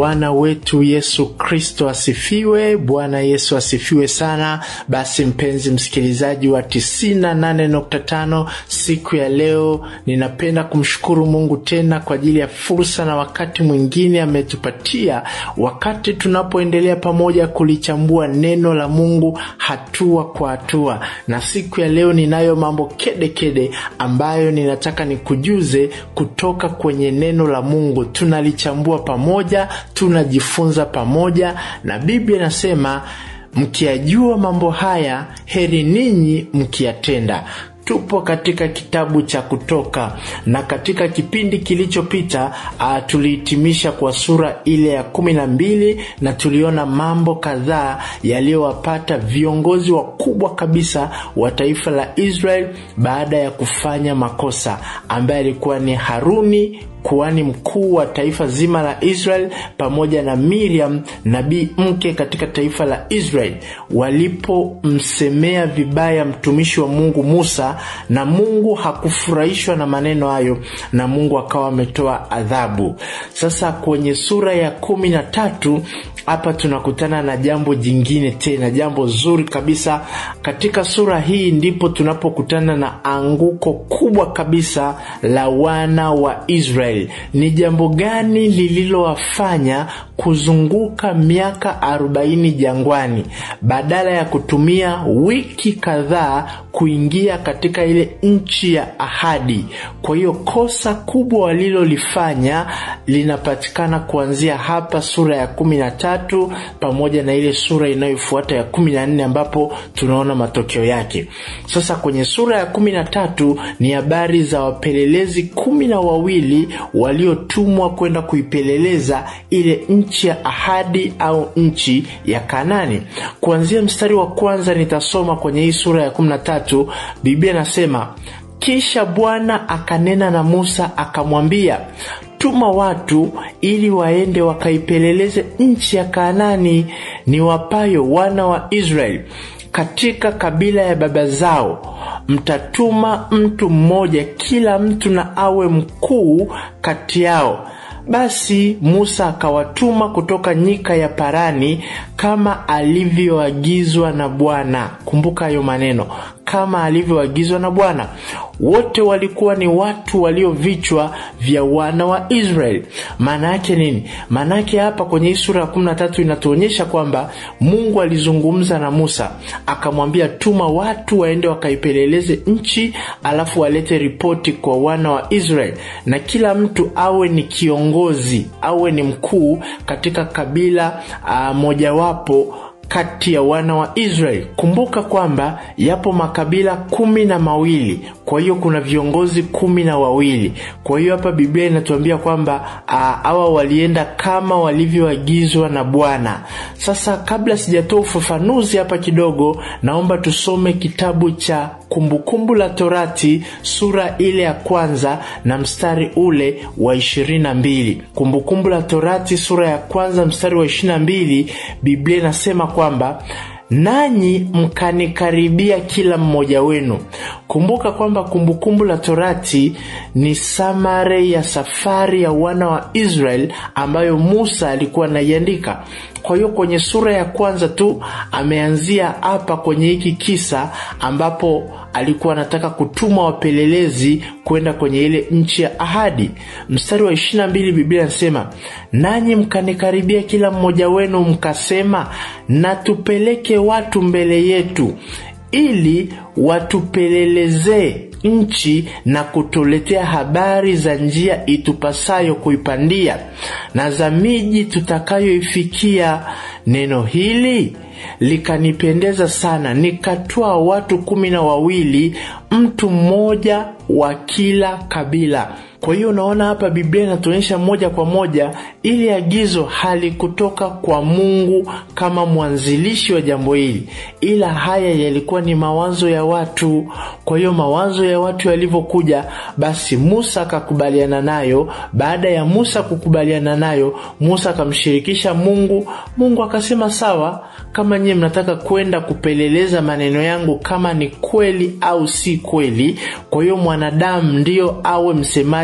Bwana wetu Yesu Kristo asifiwe. Bwana Yesu asifiwe sana. Basi mpenzi msikilizaji wa 98.5, siku ya leo ninapenda kumshukuru Mungu tena kwa ajili ya fursa na wakati mwingine ametupatia, wakati tunapoendelea pamoja kulichambua neno la Mungu hatua kwa hatua, na siku ya leo ninayo mambo kede kede ambayo ninataka nikujuze kutoka kwenye neno la Mungu. Tunalichambua pamoja, tunajifunza pamoja, na Biblia inasema mkiyajua mambo haya, heri ninyi mkiyatenda. Tupo katika kitabu cha Kutoka na katika kipindi kilichopita uh, tulihitimisha kwa sura ile ya kumi na mbili na tuliona mambo kadhaa yaliyowapata viongozi wakubwa kabisa wa taifa la Israel baada ya kufanya makosa, ambaye alikuwa ni Haruni kuhani mkuu wa taifa zima la Israel pamoja na Miriam nabii mke katika taifa la Israel walipomsemea vibaya mtumishi wa Mungu Musa, na Mungu hakufurahishwa na maneno hayo, na Mungu akawa ametoa adhabu. Sasa kwenye sura ya kumi na tatu hapa tunakutana na jambo jingine tena, jambo zuri kabisa. Katika sura hii ndipo tunapokutana na anguko kubwa kabisa la wana wa Israeli. Ni jambo gani lililowafanya kuzunguka miaka arobaini jangwani badala ya kutumia wiki kadhaa kuingia katika ile nchi ya ahadi? Kwa hiyo kosa kubwa walilolifanya linapatikana kuanzia hapa sura ya kumi na tatu pamoja na ile sura inayofuata ya kumi na nne ambapo tunaona matokeo yake. Sasa kwenye sura ya kumi na tatu ni habari za wapelelezi kumi na wawili waliotumwa kwenda kuipeleleza ile nchi ya ahadi au nchi ya Kanani. Kuanzia mstari wa kwanza nitasoma kwenye hii sura ya kumi na tatu. Biblia nasema kisha Bwana akanena na Musa akamwambia, tuma watu ili waende wakaipeleleze nchi ya Kanaani ni wapayo wana wa Israeli katika kabila ya baba zao. Mtatuma mtu mmoja, kila mtu na awe mkuu kati yao. Basi Musa akawatuma kutoka nyika ya Parani kama alivyoagizwa na Bwana. Kumbuka hayo maneno, kama alivyoagizwa na Bwana. Wote walikuwa ni watu walio vichwa vya wana wa Israeli. Maana yake nini? Maana yake hapa kwenye hii sura ya kumi na tatu inatuonyesha kwamba Mungu alizungumza na Musa akamwambia, tuma watu waende wakaipeleleze nchi, alafu walete ripoti kwa wana wa Israeli, na kila mtu awe ni kiongozi, awe ni mkuu katika kabila uh, mojawapo kati ya wana wa Israeli. Kumbuka kwamba yapo makabila kumi na mawili, kwa hiyo kuna viongozi kumi na wawili. Kwa hiyo hapa Biblia inatuambia kwamba hawa walienda kama walivyoagizwa na Bwana. Sasa kabla sijatoa ufafanuzi hapa kidogo, naomba tusome kitabu cha Kumbukumbu la Torati sura ile ya kwanza na mstari ule wa ishirini na mbili. Kumbukumbu la Torati sura ya kwanza mstari wa ishirini na mbili, Biblia inasema kwamba nanyi mkanikaribia kila mmoja wenu. Kumbuka kwamba Kumbukumbu la Torati ni samare ya safari ya wana wa Israel ambayo Musa alikuwa anaiandika. Kwa hiyo kwenye sura ya kwanza tu ameanzia hapa kwenye hiki kisa ambapo alikuwa anataka kutuma wapelelezi kwenda kwenye ile nchi ya ahadi. Mstari wa ishirini na mbili Biblia inasema nanyi mkanikaribia kila mmoja wenu mkasema, na tupeleke watu mbele yetu ili watupelelezee nchi na kutuletea habari za njia itupasayo kuipandia na za miji tutakayoifikia. Neno hili likanipendeza sana, nikatwaa watu kumi na wawili, mtu mmoja wa kila kabila. Kwa hiyo unaona hapa Biblia inatuonyesha moja kwa moja ili agizo halikutoka kwa Mungu kama mwanzilishi wa jambo hili, ila haya yalikuwa ni mawazo ya watu. Kwa hiyo mawazo ya watu yalivyokuja, basi Musa akakubaliana nayo. Baada ya Musa kukubaliana nayo, Musa akamshirikisha Mungu. Mungu akasema sawa, kama nyie mnataka kwenda kupeleleza maneno yangu kama ni kweli au si kweli, kwa hiyo mwanadamu ndiyo awe msemaji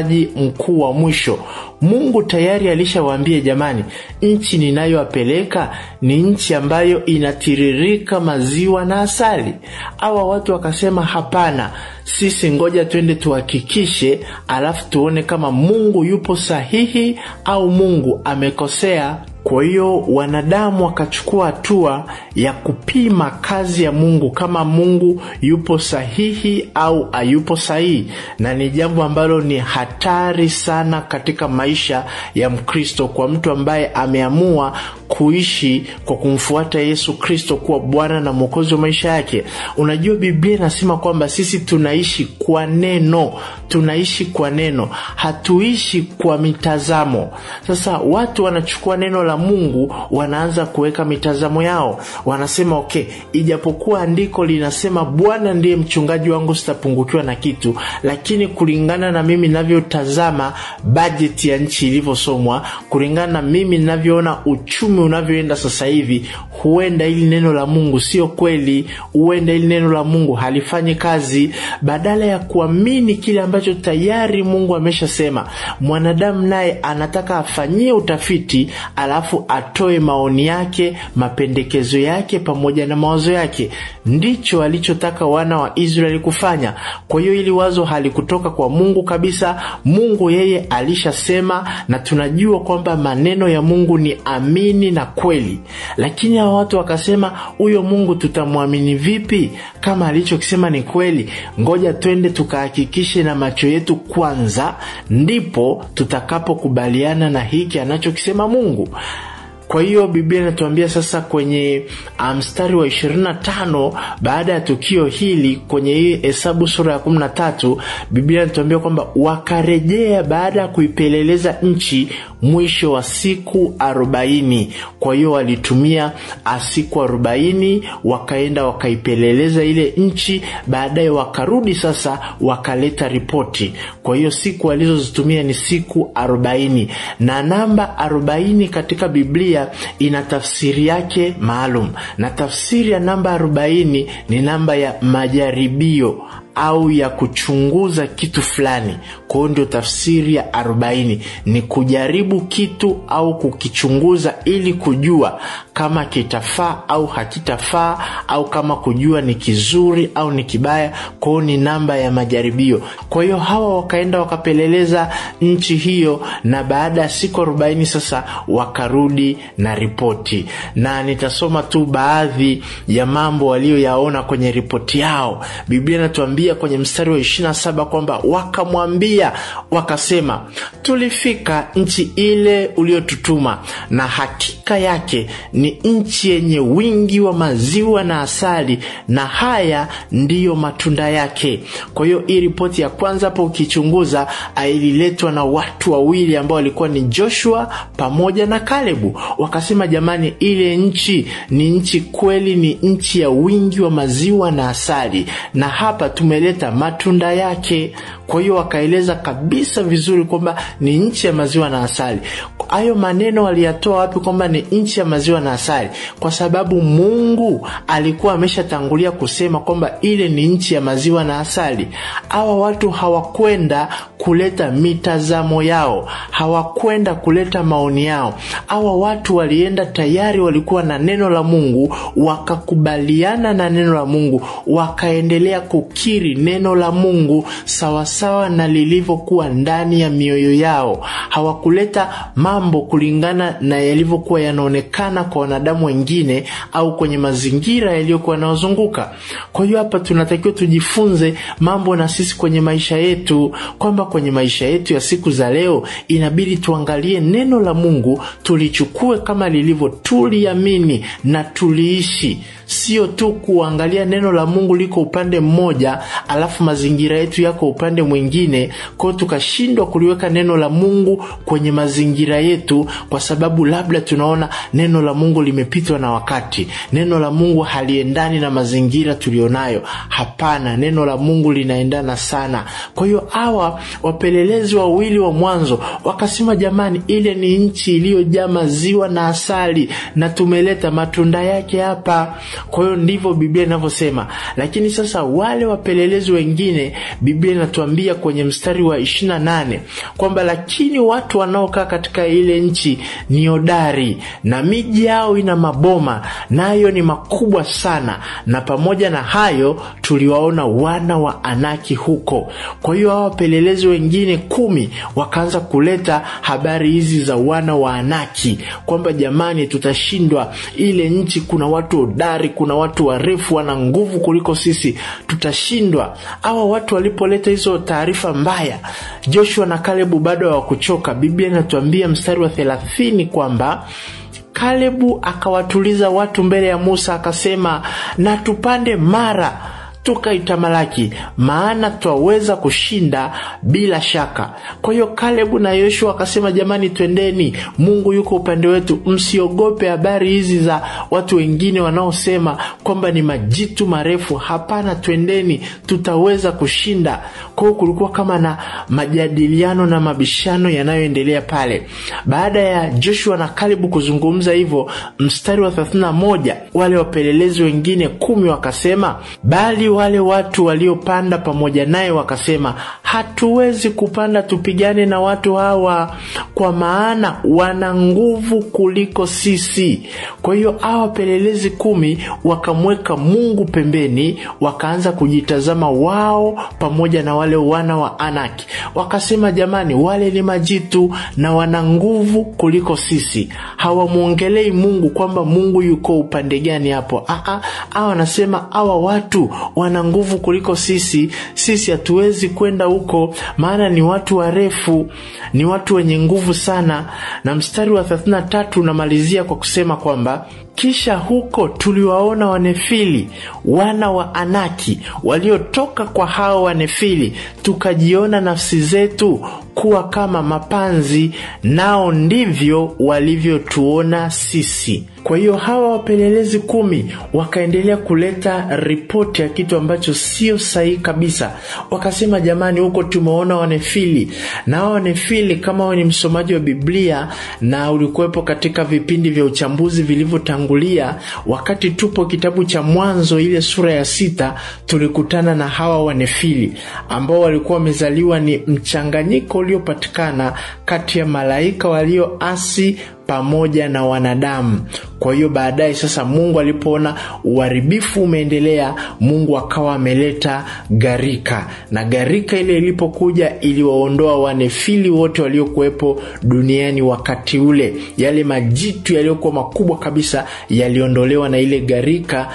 mchungaji mkuu wa mwisho mungu tayari alishawaambia jamani nchi ninayowapeleka ni nchi ambayo inatiririka maziwa na asali awa watu wakasema hapana sisi ngoja twende tuhakikishe alafu tuone kama mungu yupo sahihi au mungu amekosea kwa hiyo wanadamu wakachukua hatua ya kupima kazi ya mungu kama mungu yupo sahihi au hayupo sahihi na ni jambo ambalo ni hatari sana katika maisha ya mkristo kwa mtu ambaye ameamua kuishi kwa kumfuata yesu kristo kuwa bwana na mwokozi wa maisha yake unajua biblia inasema kwamba sisi tunaishi kwa neno tunaishi kwa neno hatuishi kwa mitazamo sasa watu wanachukua neno la mungu wanaanza kuweka mitazamo yao wanasema okay ijapokuwa andiko linasema bwana ndiye mchungaji wangu sitapungukiwa na kitu lakini kulingana na mimi navyotazama bajeti ya nchi ilivyosomwa kulingana na mimi ninavyoona uchumi unavyoenda sasa hivi huenda ili neno la mungu sio kweli huenda ili neno la mungu halifanyi kazi badala ya kuamini kile ambacho tayari mungu ameshasema mwanadamu naye anataka afanyie utafiti alafu atoe maoni yake mapendekezo yake pamoja na mawazo yake ndicho alichotaka wana wa israeli kufanya kwa hiyo ili wazo halikutoka kwa mungu kabisa mungu yeye alishasema na tunajua kwamba maneno ya mungu ni amini na kweli lakini hawa watu wakasema huyo mungu tutamwamini vipi kama alichokisema ni kweli ngoja twende tukahakikishe na macho yetu kwanza ndipo tutakapokubaliana na hiki anachokisema mungu kwa hiyo biblia inatuambia sasa kwenye mstari um, wa 25 baada ya tukio hili kwenye hii hesabu sura ya 13 biblia inatuambia kwamba wakarejea baada ya kuipeleleza nchi mwisho wa siku 40 kwa hiyo walitumia siku 40 wakaenda wakaipeleleza ile nchi baadaye wakarudi sasa wakaleta ripoti kwa hiyo siku walizozitumia ni siku 40 na namba 40 katika biblia ina tafsiri yake maalum na tafsiri ya namba 40 ni namba ya majaribio au ya kuchunguza kitu fulani kwa hiyo ndio tafsiri ya 40 ni kujaribu kitu au kukichunguza ili kujua kama kitafaa au hakitafaa au kama kujua ni kizuri au ni kibaya kwa hiyo ni namba ya majaribio kwa hiyo hawa wakaenda wakapeleleza nchi hiyo na baada ya siku 40 sasa wakarudi na ripoti na nitasoma tu baadhi ya mambo waliyoyaona kwenye ripoti yao biblia inatuambia kwenye mstari wa 27 kwamba wakamwambia wakasema tulifika nchi ile uliotutuma na hakika yake ni nchi yenye wingi wa maziwa na asali na haya ndiyo matunda yake kwa hiyo hii ripoti ya kwanza hapo ukichunguza ililetwa na watu wawili ambao walikuwa ni joshua pamoja na kalebu wakasema jamani ile nchi ni nchi kweli ni nchi ya wingi wa maziwa na asali na hapa tumeleta matunda yake kwa hiyo wakaeleza kabisa vizuri kwamba ni nchi ya maziwa na asali hayo maneno waliyatoa wapi kwamba ni nchi ya maziwa na asali kwa sababu mungu alikuwa ameshatangulia kusema kwamba ile ni nchi ya maziwa na asali hawa watu hawakwenda kuleta mitazamo yao hawakwenda kuleta maoni yao hawa watu walienda tayari walikuwa na neno la mungu wakakubaliana na neno la mungu wakaendelea kukiri neno la mungu sawasawa na lilivyokuwa ndani ya mioyo yao hawakuleta mambo kulingana na yalivyokuwa yanaonekana kwa wanadamu wengine au kwenye mazingira yaliyokuwa yanayozunguka kwa hiyo hapa tunatakiwa tujifunze mambo na sisi kwenye maisha yetu kwamba kwenye maisha yetu ya siku za leo inabidi tuangalie neno la mungu tulichukue kama lilivyo tuliamini na tuliishi sio tu kuangalia neno la mungu liko upande mmoja alafu mazingira yetu yako upande mwingine kwao tukashindwa kuliweka neno la mungu kwenye mazingira yetu kwa sababu labda tunaona neno la mungu limepitwa na wakati neno la mungu haliendani na mazingira tulionayo hapana neno la mungu linaendana sana kwa hiyo hawa wapelelezi wawili wa mwanzo wakasema jamani ile ni nchi iliyojaa maziwa na asali na tumeleta matunda yake hapa kwa hiyo ndivyo biblia inavyosema lakini sasa wale wapelelezi wengine biblia inatuambia kwenye mstari wa 28 kwamba lakini watu wanaokaa katika ile nchi ni hodari na miji yao ina maboma nayo ni makubwa sana na pamoja na hayo tuliwaona wana wa anaki huko kwa hiyo hawa wapelelezi wengine kumi wakaanza kuleta habari hizi za wana wa anaki kwamba jamani tutashindwa ile nchi kuna watu hodari kuna watu warefu wana nguvu kuliko sisi tutashindwa hawa watu walipoleta hizo taarifa mbaya joshua na kalebu bado hawakuchoka biblia inatuambia mstari wa thelathini kwamba kalebu akawatuliza watu mbele ya musa akasema na tupande mara tukaitamalaki maana twaweza kushinda bila shaka kwa hiyo kalebu na yoshua akasema jamani twendeni mungu yuko upande wetu msiogope habari hizi za watu wengine wanaosema kwamba ni majitu marefu hapana twendeni tutaweza kushinda kwa hiyo kulikuwa kama na majadiliano na mabishano yanayoendelea pale baada ya joshua na kalebu kuzungumza hivyo mstari wa 31 wale wapelelezi wengine kumi wakasema bali wale watu waliopanda pamoja naye wakasema hatuwezi kupanda tupigane na watu hawa kwa maana wana nguvu kuliko sisi kwa hiyo hawa wapelelezi kumi wakamweka mungu pembeni wakaanza kujitazama wao pamoja na wale wana wa anaki wakasema jamani wale ni majitu na wana nguvu kuliko sisi hawamwongelei mungu kwamba mungu yuko upande gani hapo hawa wanasema hawa watu wana nguvu kuliko sisi sisi hatuwezi kwenda huko maana ni watu warefu ni watu wenye nguvu sana na mstari wa 33 unamalizia kwa kusema kwamba kisha huko tuliwaona wanefili wana wa anaki waliotoka kwa hao wanefili tukajiona nafsi zetu kuwa kama mapanzi nao ndivyo walivyotuona sisi kwa hiyo hawa wapelelezi kumi wakaendelea kuleta ripoti ya kitu ambacho sio sahihi kabisa wakasema jamani huko tumeona wanefili na hawa wanefili kama we ni msomaji wa biblia na ulikuwepo katika vipindi vya uchambuzi vilivyotangulia wakati tupo kitabu cha mwanzo ile sura ya sita tulikutana na hawa wanefili ambao walikuwa wamezaliwa ni mchanganyiko uliopatikana kati ya malaika walioasi pamoja na wanadamu kwa hiyo baadaye sasa mungu alipoona uharibifu umeendelea mungu akawa ameleta gharika na gharika ile ilipokuja iliwaondoa wanefili wote waliokuwepo duniani wakati ule yale majitu yaliyokuwa makubwa kabisa yaliondolewa na ile gharika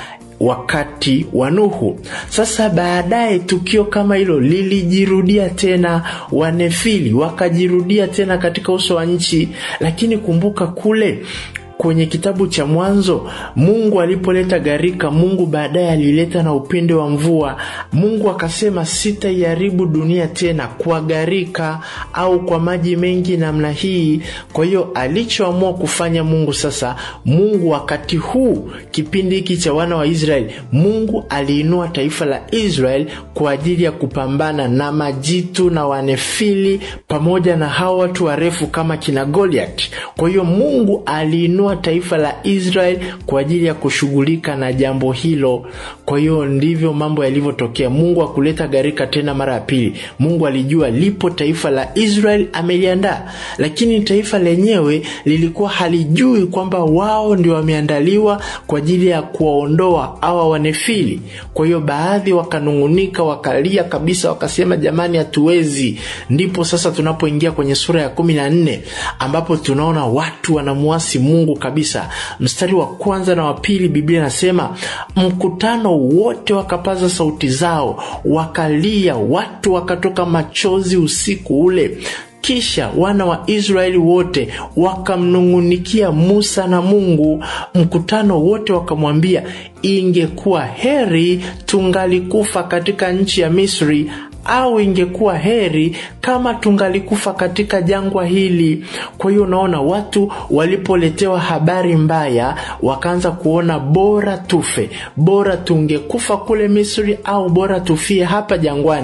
wakati wa Nuhu. Sasa baadaye tukio kama hilo lilijirudia tena, wanefili wakajirudia tena katika uso wa nchi, lakini kumbuka kule kwenye kitabu cha Mwanzo, Mungu alipoleta gharika, Mungu baadaye alileta na upinde wa mvua. Mungu akasema, sitaiharibu dunia tena kwa gharika au kwa maji mengi namna hii. Kwa hiyo alichoamua kufanya Mungu sasa, Mungu wakati huu, kipindi hiki cha wana wa Israeli, Mungu aliinua taifa la Israeli kwa ajili ya kupambana na majitu na wanefili pamoja na hao watu warefu kama kina Goliath. Kwa hiyo Mungu aliinua taifa la Israel kwa ajili ya kushughulika na jambo hilo. Kwa hiyo ndivyo mambo yalivyotokea. Mungu akuleta gharika tena mara ya pili. Mungu alijua lipo taifa la Israel ameliandaa, lakini taifa lenyewe lilikuwa halijui kwamba wao ndio wameandaliwa kwa ajili ya kuwaondoa hawa wanefili. Kwa hiyo baadhi wakanung'unika, wakalia kabisa, wakasema jamani, hatuwezi. Ndipo sasa tunapoingia kwenye sura ya kumi na nne ambapo tunaona watu wanamuasi Mungu kabisa. Mstari wa kwanza na wa pili, Biblia inasema mkutano wote wakapaza sauti zao, wakalia, watu wakatoka machozi usiku ule. Kisha wana wa Israeli wote wakamnung'unikia Musa na Mungu. Mkutano wote wakamwambia, ingekuwa heri tungalikufa katika nchi ya Misri au ingekuwa heri kama tungalikufa katika jangwa hili. Kwa hiyo unaona, watu walipoletewa habari mbaya wakaanza kuona bora tufe, bora tungekufa kule Misri au bora tufie hapa jangwani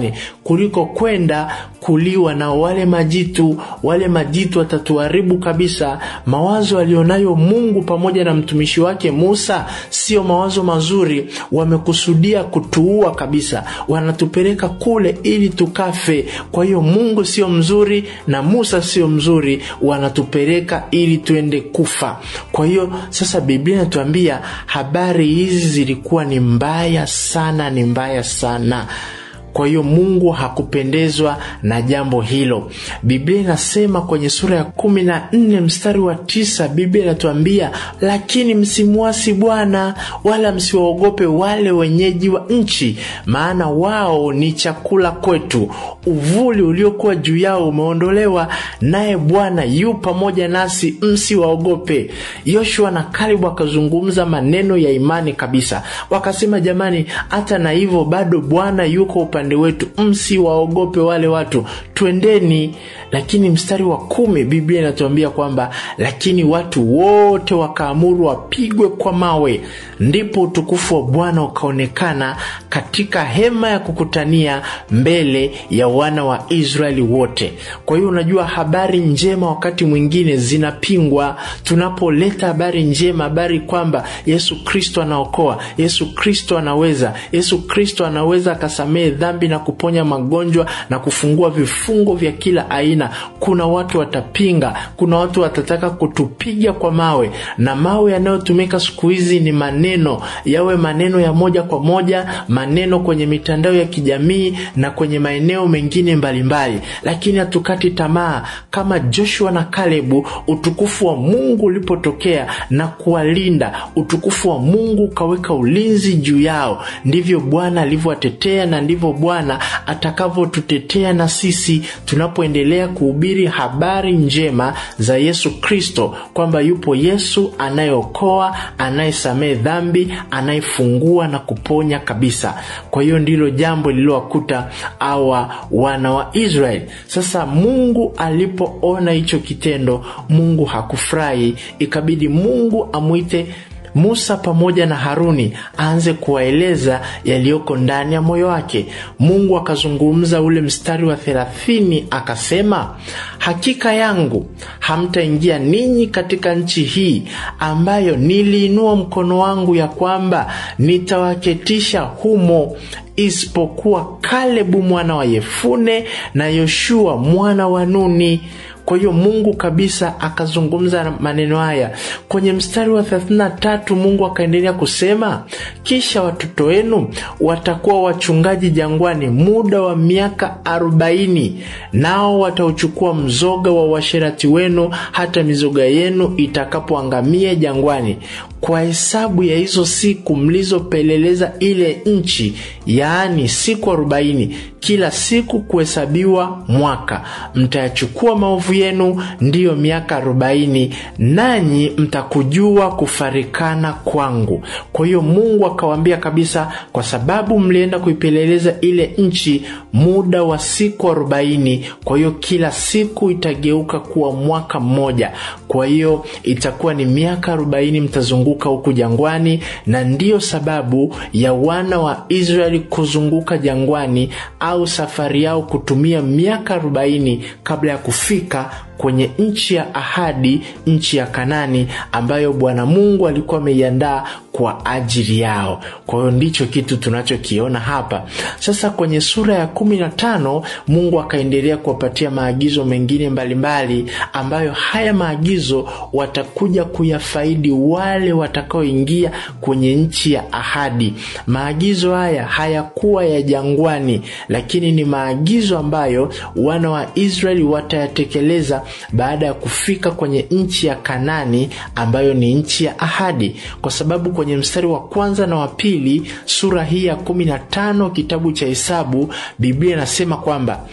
kuliko kwenda kuliwa na wale majitu. Wale majitu watatuharibu kabisa. Mawazo alionayo Mungu pamoja na mtumishi wake Musa sio mawazo mazuri, wamekusudia kutuua kabisa, wanatupeleka kule ili tukafe. Kwa hiyo Mungu sio mzuri na Musa sio mzuri, wanatupeleka ili tuende kufa. Kwa hiyo sasa Biblia inatuambia habari hizi zilikuwa ni mbaya sana, ni mbaya sana. Kwa hiyo Mungu hakupendezwa na jambo hilo. Biblia inasema kwenye sura ya kumi na nne mstari wa tisa Biblia inatuambia lakini msimwasi Bwana wala msiwaogope wale wenyeji wa nchi, maana wao ni chakula kwetu. Uvuli uliokuwa juu yao umeondolewa, naye Bwana yu pamoja nasi, msiwaogope. Yoshua na Kalebu wakazungumza maneno ya imani kabisa, wakasema jamani, hata na hivyo bado Bwana yuko upande wetu, msiwaogope wale watu, twendeni. Lakini mstari wa kumi Biblia inatuambia kwamba lakini watu wote wakaamuru wapigwe kwa mawe, ndipo utukufu wa Bwana ukaonekana katika hema ya kukutania mbele ya wana wa Israeli wote. Kwa hiyo unajua, habari njema wakati mwingine zinapingwa. Tunapoleta habari njema, habari kwamba Yesu Kristo anaokoa, Yesu Kristo anaweza, Yesu Kristo anaweza akasamehe dhambi na kuponya magonjwa na kufungua vifungo vya kila aina, kuna watu watapinga, kuna watu watataka kutupiga kwa mawe, na mawe yanayotumika siku hizi ni maneno, yawe maneno ya moja kwa moja, maneno kwenye mitandao ya kijamii na kwenye maeneo mengine mbalimbali mbali. Lakini hatukati tamaa kama Joshua na Kalebu, utukufu wa Mungu ulipotokea na kuwalinda, utukufu wa Mungu ukaweka ulinzi juu yao, ndivyo Bwana alivyowatetea na ndivyo Bwana atakavyotutetea na sisi tunapoendelea kuhubiri habari njema za Yesu Kristo, kwamba yupo Yesu anayeokoa, anayesamehe dhambi, anayefungua na kuponya kabisa. Kwa hiyo ndilo jambo lililowakuta awa wana wa Israeli. Sasa Mungu alipoona hicho kitendo, Mungu hakufurahi, ikabidi Mungu amwite Musa pamoja na Haruni aanze kuwaeleza yaliyoko ndani ya moyo wake. Mungu akazungumza ule mstari wa thelathini akasema, hakika yangu hamtaingia ninyi katika nchi hii ambayo niliinua mkono wangu ya kwamba nitawaketisha humo isipokuwa Kalebu mwana wa Yefune na Yoshua mwana wa Nuni. Kwa hiyo Mungu kabisa akazungumza maneno haya kwenye mstari wa 33. Mungu akaendelea kusema, kisha watoto wenu watakuwa wachungaji jangwani muda wa miaka arobaini, nao watauchukua mzoga wa uasherati wenu hata mizoga yenu itakapoangamia jangwani kwa hesabu ya hizo siku mlizopeleleza ile nchi, yaani siku arobaini, kila siku kuhesabiwa mwaka. Mtayachukua maovu yenu, ndiyo miaka arobaini, nanyi mtakujua kufarikana kwangu. Kwa hiyo Mungu akawaambia kabisa, kwa sababu mlienda kuipeleleza ile nchi muda wa siku arobaini, kwa hiyo kila siku itageuka kuwa mwaka mmoja. Kwa hiyo itakuwa ni miaka arobaini mtazunguka huku jangwani, na ndiyo sababu ya wana wa Israeli kuzunguka jangwani au safari yao kutumia miaka arobaini kabla ya kufika kwenye nchi ya ahadi, nchi ya Kanani ambayo Bwana Mungu alikuwa ameiandaa kwa ajili yao. Kwa hiyo ndicho kitu tunachokiona hapa sasa. Kwenye sura ya kumi na tano Mungu akaendelea kuwapatia maagizo mengine mbalimbali mbali, ambayo haya maagizo watakuja kuyafaidi wale watakaoingia kwenye nchi ya ahadi. Maagizo haya hayakuwa ya jangwani, lakini ni maagizo ambayo wana wa Israeli watayatekeleza baada ya kufika kwenye nchi ya Kanani ambayo ni nchi ya ahadi, kwa sababu kwenye mstari wa kwanza na wa pili sura hii ya kumi na tano kitabu cha Hesabu Biblia inasema kwamba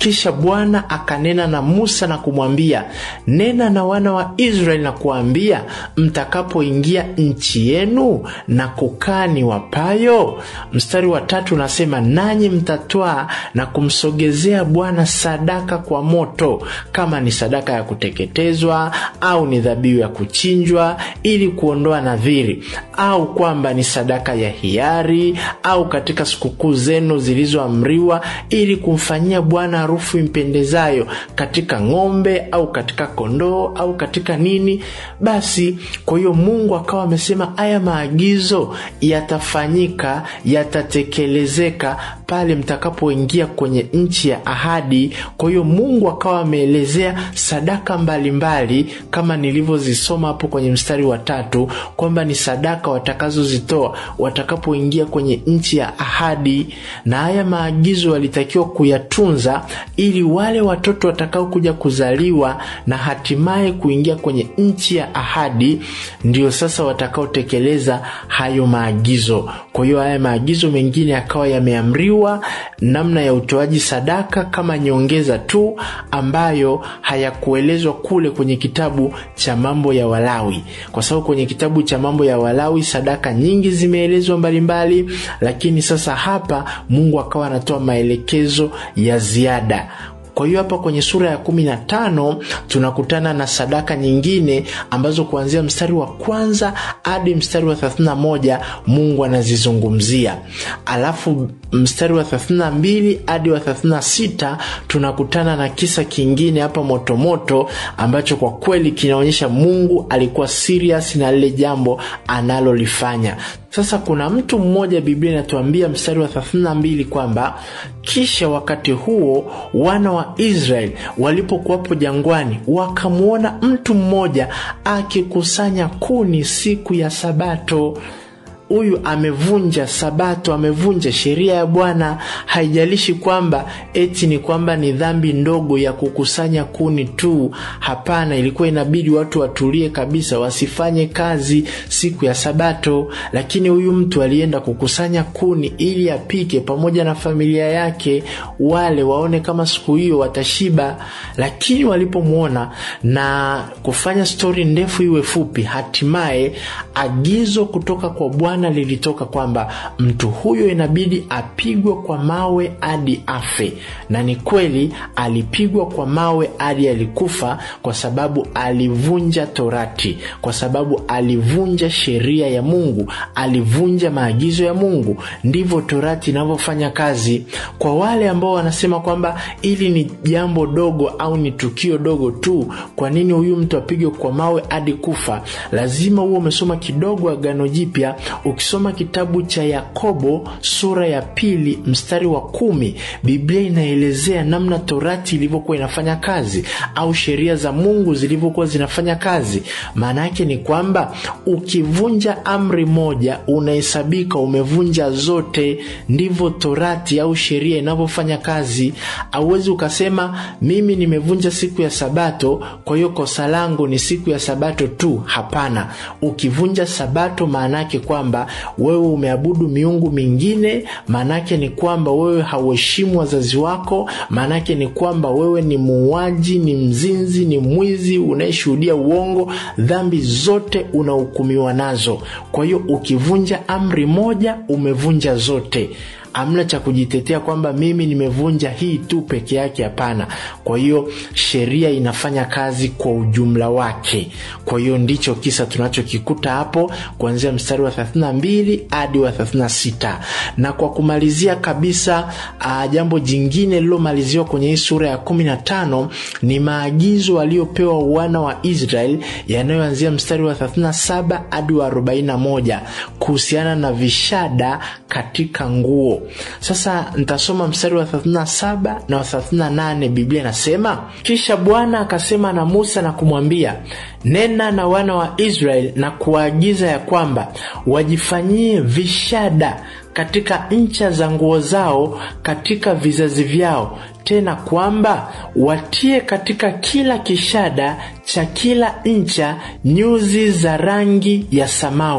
kisha bwana akanena na musa na kumwambia nena na wana wa israeli na kuwaambia mtakapoingia nchi yenu na kukaa ni wapayo mstari wa tatu unasema nanyi mtatwaa na kumsogezea bwana sadaka kwa moto kama ni sadaka ya kuteketezwa au ni dhabihu ya kuchinjwa ili kuondoa nadhiri au kwamba ni sadaka ya hiari au katika sikukuu zenu zilizoamriwa ili kumfanyia bwana harufu impendezayo katika ng'ombe au katika kondoo au katika nini basi kwa hiyo mungu akawa amesema haya maagizo yatafanyika yatatekelezeka pale mtakapoingia kwenye nchi ya ahadi kwa hiyo mungu akawa ameelezea sadaka mbalimbali mbali, kama nilivyozisoma hapo kwenye mstari wa tatu kwamba ni sadaka watakazozitoa watakapoingia kwenye nchi ya ahadi na haya maagizo walitakiwa kuyatunza ili wale watoto watakaokuja kuzaliwa na hatimaye kuingia kwenye nchi ya ahadi ndio sasa watakaotekeleza hayo maagizo kwa hiyo haya maagizo mengine yakawa yameamriwa namna ya utoaji sadaka kama nyongeza tu ambayo hayakuelezwa kule kwenye kitabu cha mambo ya walawi kwa sababu kwenye kitabu cha mambo ya walawi sadaka nyingi zimeelezwa mbalimbali lakini sasa hapa mungu akawa anatoa maelekezo ya ziada kwa hiyo hapa kwenye sura ya kumi na tano tunakutana na sadaka nyingine ambazo kuanzia mstari wa kwanza hadi mstari wa 31 mungu anazizungumzia alafu mstari wa 32 hadi wa 36 tunakutana na kisa kingine hapa motomoto ambacho kwa kweli kinaonyesha mungu alikuwa serious na lile jambo analolifanya sasa kuna mtu mmoja biblia inatuambia mstari wa 32 kwamba kisha wakati huo wana wa israeli walipokuwapo jangwani wakamwona mtu mmoja akikusanya kuni siku ya sabato huyu amevunja sabato amevunja sheria ya bwana haijalishi kwamba eti ni kwamba ni dhambi ndogo ya kukusanya kuni tu hapana ilikuwa inabidi watu watulie kabisa wasifanye kazi siku ya sabato lakini huyu mtu alienda kukusanya kuni ili apike pamoja na familia yake wale waone kama siku hiyo watashiba lakini walipomwona na kufanya stori ndefu iwe fupi hatimaye agizo kutoka kwa bwana bwana lilitoka kwamba mtu huyo inabidi apigwe kwa mawe hadi afe na ni kweli alipigwa kwa mawe hadi alikufa kwa sababu alivunja torati kwa sababu alivunja sheria ya mungu alivunja maagizo ya mungu ndivyo torati inavyofanya kazi kwa wale ambao wanasema kwamba ili ni jambo dogo au ni tukio dogo tu kwa nini huyu mtu apigwe kwa mawe hadi kufa lazima huo umesoma kidogo agano jipya ukisoma kitabu cha yakobo sura ya pili mstari wa kumi biblia inaelezea namna torati ilivyokuwa inafanya kazi au sheria za mungu zilivyokuwa zinafanya kazi maana yake ni kwamba ukivunja amri moja unahesabika umevunja zote ndivyo torati au sheria inavyofanya kazi auwezi ukasema mimi nimevunja siku ya sabato kwa hiyo kosa langu ni siku ya sabato tu hapana ukivunja sabato maanaake kwamba wewe umeabudu miungu mingine maanaake ni kwamba wewe hauheshimu wazazi wako maanaake ni kwamba wewe ni muuaji ni mzinzi ni mwizi unayeshuhudia uongo dhambi zote unahukumiwa nazo kwa hiyo ukivunja amri moja umevunja zote amna cha kujitetea kwamba mimi nimevunja hii tu peke yake hapana kwa hiyo sheria inafanya kazi kwa ujumla wake kwa hiyo ndicho kisa tunachokikuta hapo kuanzia mstari wa 32 hadi wa 36 na kwa kumalizia kabisa uh, jambo jingine lililomaliziwa kwenye hii sura ya 15 ni maagizo waliopewa wana wa israel yanayoanzia mstari wa 37 hadi wa 41 kuhusiana na vishada katika nguo sasa nitasoma mstari wa 37 na wa 38 biblia inasema kisha bwana akasema na musa na kumwambia nena na wana wa israeli na kuwaagiza ya kwamba wajifanyie vishada katika ncha za nguo zao katika vizazi vyao tena kwamba watie katika kila kishada cha kila ncha nyuzi za rangi ya samawi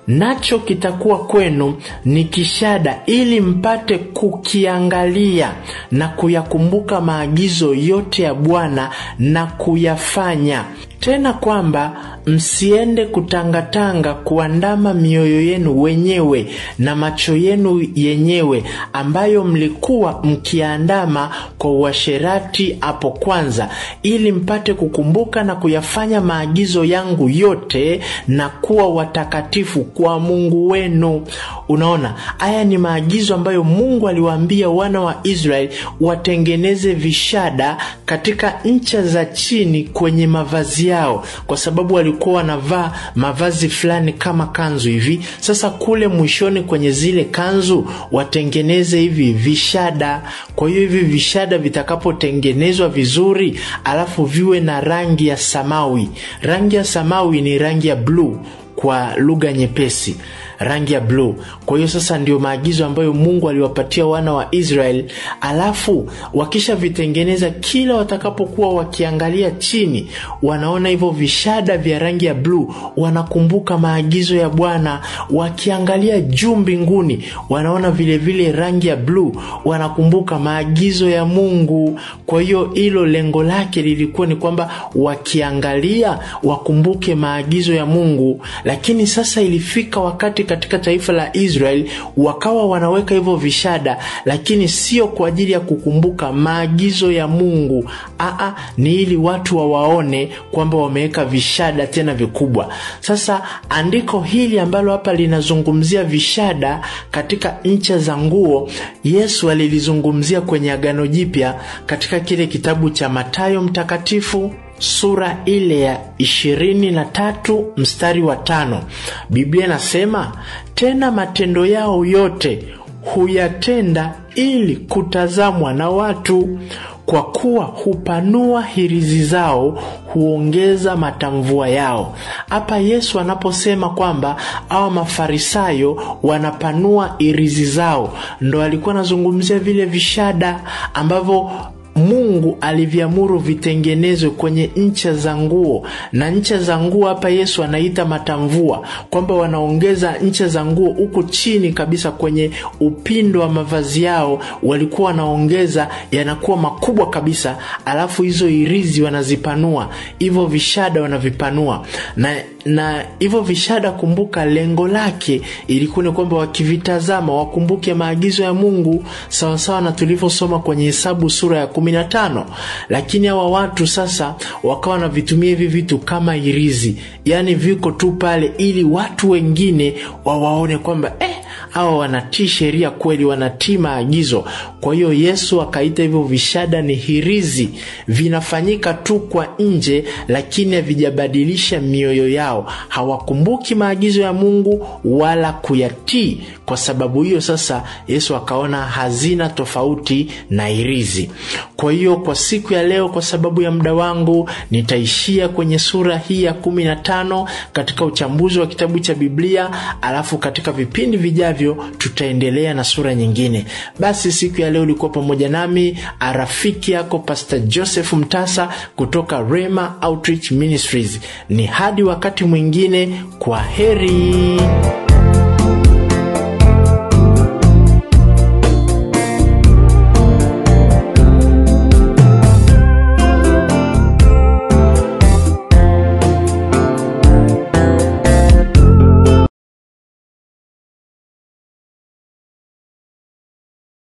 nacho kitakuwa kwenu ni kishada, ili mpate kukiangalia na kuyakumbuka maagizo yote ya Bwana na kuyafanya tena kwamba msiende kutangatanga kuandama mioyo yenu wenyewe na macho yenu yenyewe, ambayo mlikuwa mkiandama kwa uasherati hapo kwanza, ili mpate kukumbuka na kuyafanya maagizo yangu yote na kuwa watakatifu kwa Mungu wenu. Unaona, haya ni maagizo ambayo Mungu aliwaambia wana wa Israeli watengeneze vishada katika ncha za chini kwenye mavazi yao, kwa sababu walikuwa wanavaa mavazi fulani kama kanzu hivi. Sasa kule mwishoni kwenye zile kanzu watengeneze hivi vishada. Kwa hiyo hivi vishada vitakapotengenezwa vizuri, alafu viwe na rangi ya samawi. Rangi ya samawi ni rangi ya bluu kwa lugha nyepesi rangi ya bluu. Kwa hiyo sasa ndio maagizo ambayo Mungu aliwapatia wana wa Israeli, alafu wakishavitengeneza, kila watakapokuwa wakiangalia chini, wanaona hivyo vishada vya rangi ya bluu, wanakumbuka maagizo ya Bwana. Wakiangalia juu mbinguni, wanaona vilevile vile rangi ya bluu, wanakumbuka maagizo ya Mungu. Kwa hiyo hilo lengo lake lilikuwa ni kwamba wakiangalia wakumbuke maagizo ya Mungu, lakini sasa ilifika wakati katika taifa la Israeli wakawa wanaweka hivyo vishada, lakini sio kwa ajili ya kukumbuka maagizo ya Mungu. Aa, ni ili watu wawaone kwamba wameweka vishada tena vikubwa. Sasa andiko hili ambalo hapa linazungumzia vishada katika ncha za nguo, Yesu alilizungumzia kwenye Agano Jipya katika kile kitabu cha Mathayo Mtakatifu sura ile ya ishirini na tatu mstari wa tano Biblia inasema tena, matendo yao yote huyatenda ili kutazamwa na watu, kwa kuwa hupanua hirizi zao, huongeza matamvua yao. Hapa Yesu anaposema kwamba awa Mafarisayo wanapanua hirizi zao, ndo alikuwa anazungumzia vile vishada ambavyo Mungu aliviamuru vitengenezwe kwenye ncha za nguo, na ncha za nguo hapa Yesu anaita matamvua, kwamba wanaongeza ncha za nguo huku chini kabisa kwenye upindo wa mavazi yao, walikuwa wanaongeza yanakuwa makubwa kabisa, alafu hizo irizi wanazipanua, hivyo vishada wanavipanua na na hivyo vishada, kumbuka, lengo lake ilikuwa ni kwamba wakivitazama wakumbuke maagizo ya Mungu sawasawa na tulivyosoma kwenye Hesabu sura ya kumi na tano. Lakini hawa watu sasa wakawa wanavitumia hivi vitu kama irizi, yaani viko tu pale ili watu wengine wawaone kwamba eh, hawa wanatii sheria kweli, wanatii maagizo. Kwa hiyo Yesu akaita hivyo vishada ni hirizi, vinafanyika tu kwa nje, lakini havijabadilisha mioyo yao hawakumbuki maagizo ya Mungu wala kuyatii. Kwa sababu hiyo sasa Yesu akaona hazina tofauti na irizi. Kwa hiyo kwa siku ya leo, kwa sababu ya muda wangu, nitaishia kwenye sura hii ya kumi na tano katika uchambuzi wa kitabu cha Biblia, alafu katika vipindi vijavyo tutaendelea na sura nyingine. Basi siku ya leo ulikuwa pamoja nami rafiki yako Pastor Joseph Mtasa kutoka Rema Outreach Ministries. Ni hadi wakati mwingine, kwa heri.